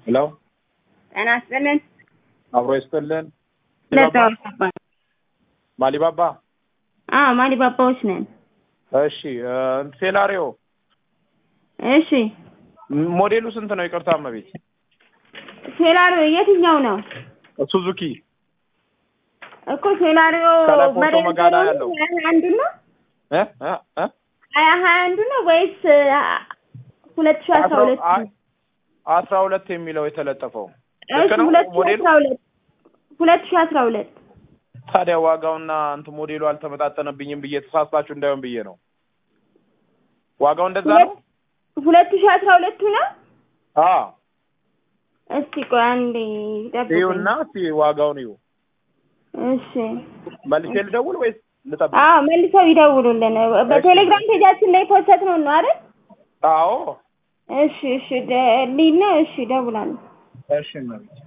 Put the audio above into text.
ሄሎ ጤና ይስጥልን። አብሮ ይስጥልን። ለዛዎች አባ ማሊባባ አዎ ማሊ ባባዎች ነን። እሺ እ ሴላሪዮ እሺ ሞዴሉ ስንት ነው? ይቅርታ እመቤት። ሴላሪዮ የትኛው ነው ሱዙኪ እኮ ሴላሪዮ ከላይ ፎቶ በሬ መጋላ ያለው። ሀያ አንዱ ነው እ እ እ ሀያ ሀያ አንዱ ነው ወይስ ሁለት ሺ አስራ ሁለት አይ አስራ ሁለት የሚለው የተለጠፈው እሺ ልክ ነው ሁለት ሺ ሞዴሉ? አስራ ሁለት ሁለት ሺ አስራ ሁለት ታዲያ ዋጋውና እንትን ሞዴሉ አልተመጣጠነብኝም ብዬ ተሳስታችሁ እንዳይሆን ብዬ ነው። ዋጋው እንደዛ ነው? ሁለት ሺ አስራ ሁለቱ ነው አዎ እስቲ ቆይ አንዴ ጠብቀኝ ይኸውና እስኪ ዋጋውን ይሁ እሺ መልሼ ልደውል ወይስ ልጠብቅ? አዎ መልሰው ይደውሉልን በቴሌግራም ፔጃችን ላይ ፖስት ነው ነው አይደል አዎ እሺ እሺ ደ- ሊና እሺ እደውላለሁ እሺ እመቤት